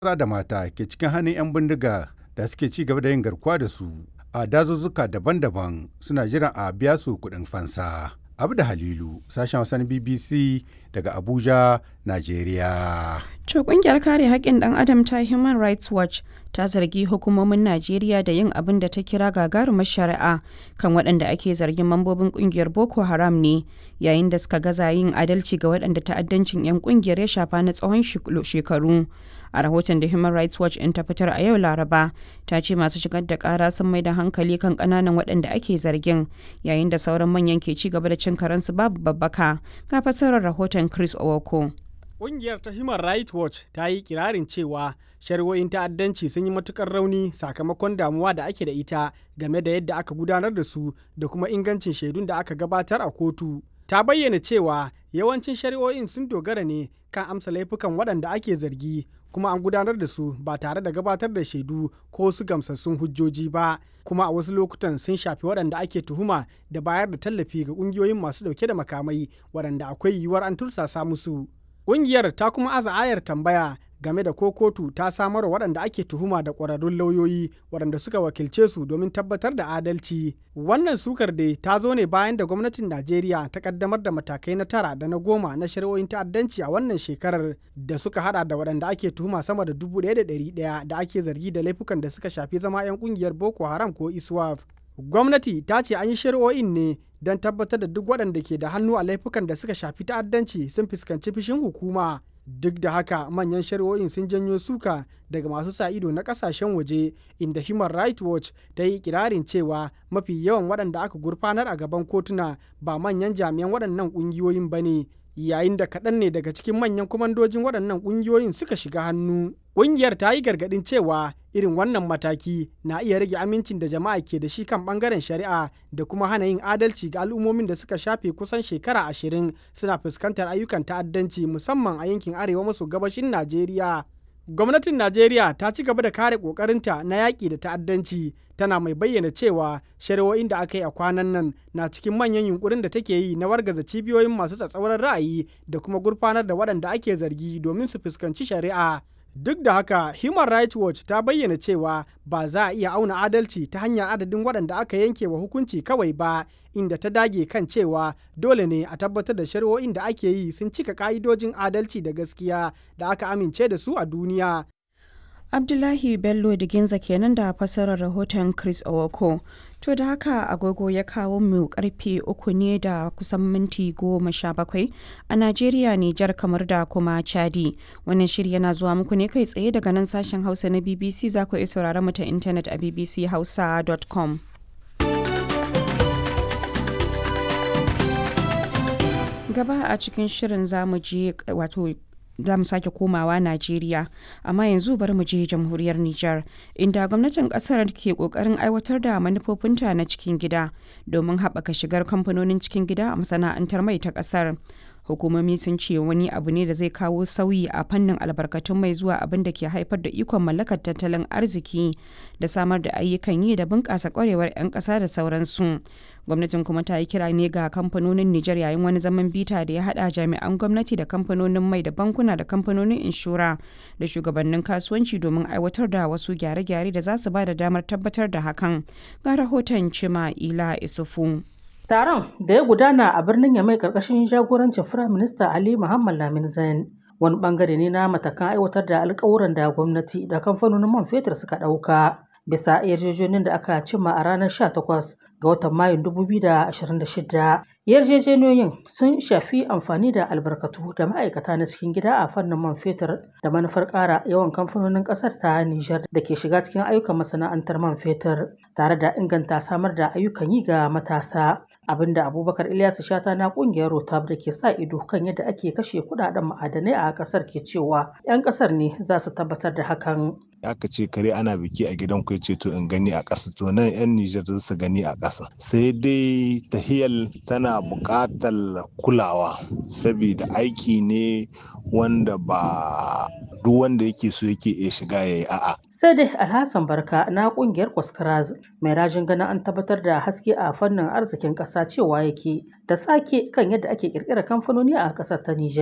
maza da mata ke cikin hannun 'yan bindiga da suke ci gaba da yin garkuwa da su a dazuzzuka daban-daban suna jiran a biya su kuɗin fansa. Abu da Halilu, sashen wasan BBC daga Abuja, Najeriya. To kungiyar kare haƙƙin ɗan adam ta Human Rights Watch ta zargi hukumomin Najeriya da yin abin da ta kira gagarumar shari'a kan waɗanda ake zargin mambobin kungiyar Boko Haram ne yayin da suka gaza yin adalci ga waɗanda ta'addancin 'yan kungiyar ya shafa na tsawon shekaru. A rahoton da Human Rights Watch in ta fitar a yau Laraba ta ce masu shigar da ƙara sun mai da hankali kan ƙananan waɗanda ake zargin yayin da sauran manyan ke ci gaba da cin karensu babu babbaka ga fasarar rahoton Chris Owoko. Ƙungiyar ta Human Rights Watch ta yi kirarin cewa shari'o'in ta'addanci sun yi matukar rauni sakamakon damuwa da ake da ita game da yadda aka gudanar da su da kuma ingancin shaidun da aka gabatar a kotu. Ta bayyana cewa yawancin shari'o'in sun dogara ne kan amsa laifukan waɗanda ake zargi kuma an gudanar da su ba tare da gabatar da shaidu ko su gamsassun hujjoji ba kuma a wasu lokutan sun shafi waɗanda ake tuhuma da bayar da tallafi ga ƙungiyoyin masu ɗauke da makamai waɗanda akwai yiwuwar an tursasa musu. Ƙungiyar ta kuma aza ayar tambaya game da ko kotu ta samar waɗanda ake tuhuma da ƙwararrun lauyoyi waɗanda suka wakilce su domin tabbatar da adalci. Wannan sukar dai ta zo ne bayan da gwamnatin Najeriya ta kaddamar da matakai na tara da na goma na shari'o'in ta'addanci a wannan shekarar da suka hada da waɗanda ake tuhuma sama da dubu ɗaya da ɗari ɗaya da ake zargi da laifukan da suka shafi zama 'yan ƙungiyar Boko Haram ko ISWAF. Gwamnati ta ce an yi shari'o'in ne don tabbatar da duk waɗanda ke da hannu a laifukan da suka shafi ta'addanci sun fuskanci fishin hukuma. Duk da haka manyan shari'o'in sun janyo suka daga masu sa ido na kasashen waje inda Human Rights Watch ta yi kirarin cewa mafi yawan waɗanda aka gurfanar a gaban kotuna ba manyan jami'an waɗannan ƙungiyoyin ba ne. yayin da kaɗan ne daga cikin manyan kwamandojin waɗannan ƙungiyoyin suka shiga hannu. Ƙungiyar ta yi gargaɗin cewa irin wannan mataki na iya rage amincin da jama'a ke da shi kan ɓangaren shari'a da kuma hana yin adalci ga al'ummomin da suka shafe kusan shekara ashirin suna fuskantar ayyukan ta'addanci musamman a yankin arewa maso gabashin Najeriya. Gwamnatin Najeriya ta ci gaba da kare ƙoƙarinta na yaƙi da ta'addanci tana mai bayyana cewa shari'o'in da aka yi a kwanan nan na cikin manyan yunkurin da take yi na wargaza cibiyoyin masu tsatsauran ra'ayi da kuma gurfanar da waɗanda ake zargi domin su fuskanci shari'a. Duk da haka, Human Rights Watch ta bayyana cewa ba za a iya auna adalci ta hanyar adadin waɗanda aka yanke wa hukunci kawai ba, inda ta dage kan cewa dole ne a tabbatar da shari'o'in da ake yi sun cika ka'idojin adalci da gaskiya da aka amince da su a duniya. Abdullahi Bello Diginza kenan da fassarar rahoton Chris Owoko. To da haka agogo ya kawo mu karfe uku ne da kusan minti goma sha bakwai a Najeriya, Nijar kamar da kuma Chadi. Wannan shiri yana zuwa muku ne kai tsaye daga nan sashen Hausa na BBC za ku iya sauraron mu ta intanet a bbchausa.com. Gaba a cikin shirin zamu je wato za mu sake komawa Najeriya, amma yanzu bari mu je jamhuriyar Nijar, inda gwamnatin kasar ke kokarin aiwatar da manufofinta na cikin gida domin haɓaka shigar kamfanonin cikin gida a masana'antar mai ta kasar. Hukumomi sun ce wani abu ne da zai kawo sauyi a fannin albarkatun mai zuwa abin da ke haifar da ikon mallakar tattalin arziki da samar da ayyukan yi da bunƙasa ƙwarewar 'yan ƙasa da sauransu. gwamnatin kuma ta yi kira ne ga kamfanonin Nijar yayin wani zaman bita da ya hada jami'an gwamnati da kamfanonin mai da bankuna da kamfanonin inshora da shugabannin kasuwanci domin aiwatar da wasu gyare-gyare da za su ba da damar tabbatar da hakan ga rahoton cima ila isufu taron da ya gudana a birnin yamai karkashin jagorancin firaminista ali muhammad lamin zain wani bangare ne na matakan aiwatar da alkawuran da gwamnati da kamfanonin man fetur suka dauka bisa yarjejeniyar da aka cimma a ranar 18 ga watan Mayun 2026. Yarjejeniyoyin sun shafi amfani da albarkatu da ma'aikata na cikin gida a fannin man fetur da manufar ƙara yawan kamfanonin ƙasar ta Nijar da ke shiga cikin ayyukan masana'antar man fetur tare da inganta samar da ayyukan yi ga matasa. Abinda Abubakar Ilyasu Shata na ƙungiyar Rotab da ke sa ido kan yadda ake kashe kuɗaɗen ma'adanai a ƙasar ke cewa 'yan ƙasar ne za su tabbatar da hakan. aka ce kare ana biki a gidan ku ce to in gani a ƙasa to nan 'yan Nijar za su gani a ƙasa sai dai tahiyal tana buƙatar kulawa saboda aiki ne wanda ba duk wanda yake so yake iya shiga ya yi a'a. Sai dai Alhassan Barka na kungiyar Kwaskaraz mai rajin ganin an tabbatar da haske a fannin arzikin ƙasa cewa yake da sake kan yadda ake ƙirƙirar kamfanoni a ƙasar ta Nijar.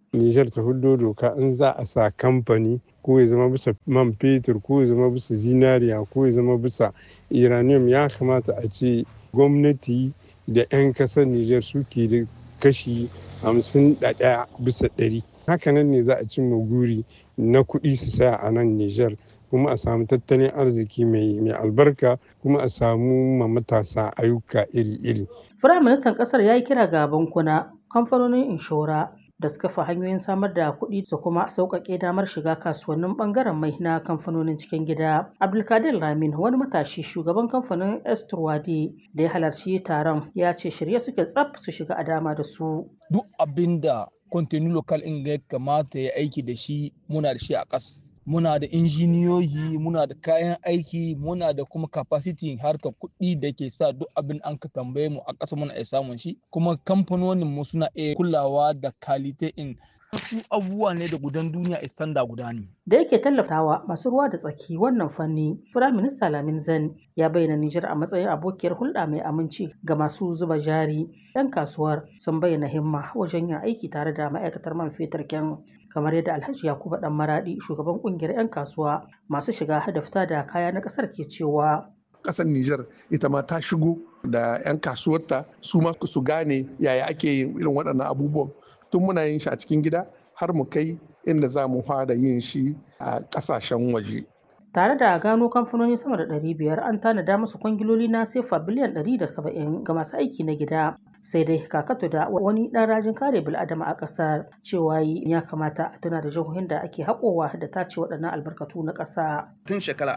Nijar ta hudo doka in za a sa kamfani ko ya zama bisa man fetur ko ya zama bisa zinariya ko ya zama bisa uranium ya kamata a ce gwamnati da 'yan kasar Nijar suke da kashi hamsin da ɗaya bisa ɗari. Hakanan ne za a cimma guri na kuɗi su saya a nan Nijar kuma a samu tattalin arziki mai albarka kuma a samu ma matasa ayyuka iri-iri. Firaministan ƙasar ya yi kira ga bankuna, kamfanonin inshora da suka fi hanyoyin samar da kuɗi su kuma sauƙaƙe damar shiga kasuwannin ɓangaren mai na kamfanonin cikin gida. Abdulkadir Lamin wani matashi shugaban kamfanin Esturwadi da ya halarci taron ya ce shirye suke tsaf su shiga a dama da su. Duk abin da kwantenu lokal in ya kamata ya aiki da shi muna da shi a ƙas. Muna da injiniyoyi, muna da kayan aiki, muna da kuma capacity harkar kuɗi da ke sa duk abin an ka tambaye mu a ƙasa muna iya samun shi. Kuma kamfanonin mu suna iya kulawa da kalite in wasu abubuwa ne da gudan duniya istanda guda ne. Da yake tallafawa masu ruwa da tsaki wannan fanni, Firaminista Lamin Zan ya bayyana Nijar a matsayin abokiyar hulɗa mai aminci ga masu zuba jari. 'Yan kasuwar sun bayyana himma wajen yin aiki tare da ma'aikatar man fetur kyan kamar yadda Alhaji Yakubu Dan Maradi shugaban kungiyar 'yan kasuwa masu shiga hadafta da kaya na ƙasar ke cewa. Ƙasar Nijar ita ma ta shigo da 'yan kasuwarta su ma su gane yaya ake yin irin waɗannan abubuwan tun muna yin shi a cikin gida har mu kai inda za mu fara yin shi a ƙasashen waje. Tare da gano kamfanoni sama da 500 an tanada musu kwangiloli na sefa biliyan 170 ga masu aiki na gida. Sai dai kakato da wani ɗan rajin kare bil'adama a ƙasar cewa ya kamata a tuna da jihohin da ake haƙowa da tace waɗannan albarkatu na ƙasa. Tun shekara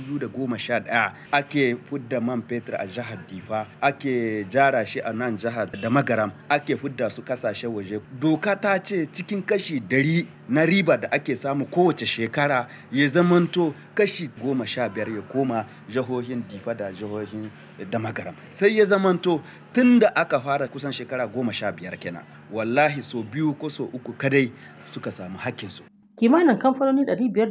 2011 ake fudda man fetur a jihar Difa, ake jara shi a nan jihar da Magaram, ake fudda su kasashe waje. Doka ta ce cikin kashi dari na riba da ake samu kowace shekara ya zamanto kashi goma sha biyar ya koma jihohin Difa da jihohin da Magaram. Sai ya zamanto tun da aka fara kusan shekara goma sha biyar kenan. Wallahi so biyu ko so uku kadai suka samu hakkinsu. kimanin kamfanoni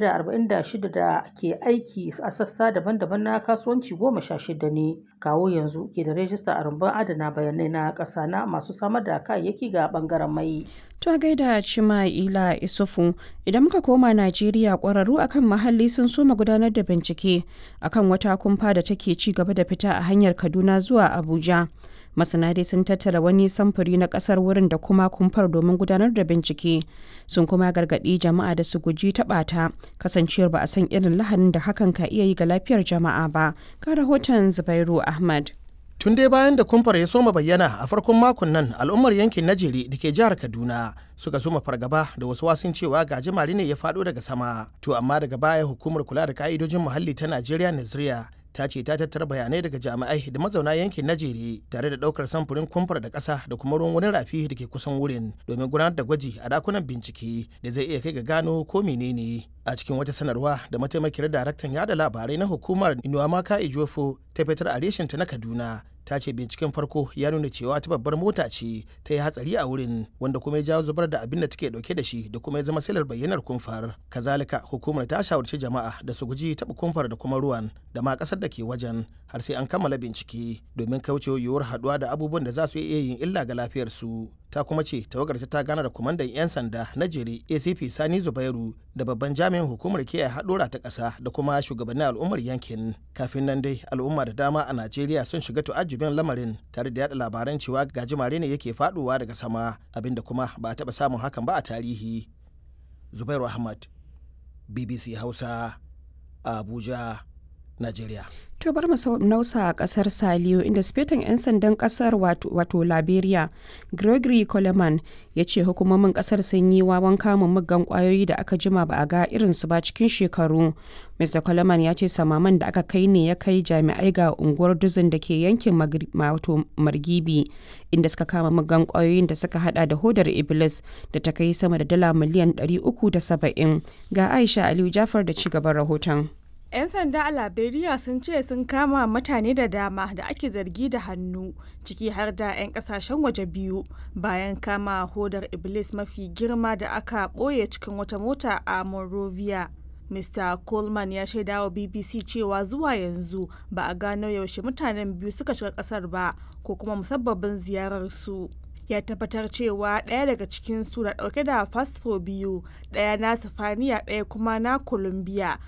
546 da ke aiki a sassa daban-daban na kasuwanci goma sha shida ne kawo yanzu ke da rajista a rumbun adana bayanai na ƙasa na masu samar da kayayyaki ga bangaren mai. Ta gaida Cima Ila Isufu idan muka koma Najeriya ƙwararru akan muhalli sun soma gudanar da bincike akan wata kumfa da take ci gaba da fita a hanyar Kaduna zuwa Abuja. masana dai sun tattara wani samfuri na kasar wurin da kuma kumfar domin gudanar da bincike sun kuma gargaɗi jama'a da su guji taɓa ta kasancewar ba a san irin lahanin da hakan ka iya yi ga lafiyar jama'a ba ga rahoton zubairu ahmad tun dai bayan da kumfar ya soma bayyana a farkon makon nan al'ummar yankin najeri da ke jihar kaduna suka soma fargaba da wasu wasun cewa gajimare ne ya faɗo daga sama to amma daga baya hukumar kula da ka'idojin muhalli ta najeriya naziriya ta ce ta tattara bayanai daga jami'ai da mazauna yankin najeri tare da daukar samfurin kumfar da ƙasa da kuma ruwan wani rafi da ke kusan wurin domin gudanar da gwaji a dakunan bincike da zai iya kai ga gano ko menene a cikin wata sanarwa da mataimakiyar daraktan yada labarai na hukumar inuwamaka ijofo ta fitar a reshinta na kaduna ta ce binciken farko ya nuna cewa ta babbar mota ce ta yi hatsari a wurin wanda kuma ya jawo zubar da abin da take dauke da shi da kuma ya zama silar bayyanar kumfar kazalika hukumar ta shawarci jama'a da su guji taɓa kumfar da kuma ruwan da ma ƙasar da ke wajen har sai an kammala bincike domin kaucewa yiwuwar haɗuwa da abubuwan da za su iya yin illa ga lafiyarsu ta kuma ce tawagar ta gana da kwamandan 'yan sanda na jere acp sani zubairu da babban jami'in hukumar kiyaye haɗura ta ƙasa da kuma shugabannin al'ummar yankin kafin nan dai al'umma da dama a najeriya sun shiga tu'ajjubin lamarin tare da yada labaran cewa gajimare ne yake faɗowa daga sama abinda kuma ba a taɓa samun hakan ba a tarihi zubairu ahmad bbc hausa abuja najeriya To bar mu nausa a kasar Saliyo inda sifetan 'yan sandan kasar wato Liberia Gregory Coleman ya ce hukumomin kasar sun yi wawan kamun muggan kwayoyi da aka jima ba a ga irinsu ba cikin shekaru. Mr. Coleman ya ce samaman da aka kai ne ya kai jami'ai ga unguwar duzin da ke yankin wato Margibi inda suka kama muggan kwayoyin da suka hada da hodar Iblis da ta kai sama da dala miliyan 370 ga Aisha Aliyu Jafar da ci gaban rahoton. 'Yan sanda a Liberia sun ce sun kama mutane da dama da ake zargi da hannu ciki har da 'yan kasashen waje biyu bayan kama hodar Iblis mafi girma da aka ɓoye cikin wata mota a Monrovia. Mr. Coleman ya shaida wa BBC cewa zuwa yanzu ba a gano yaushe mutanen biyu suka shiga kasar ba ko kuma musabbabin ziyararsu. ya tabbatar cewa ɗaya daga cikin su na ɗauke da fasfo biyu ɗaya na sifaniya ɗaya kuma na colombia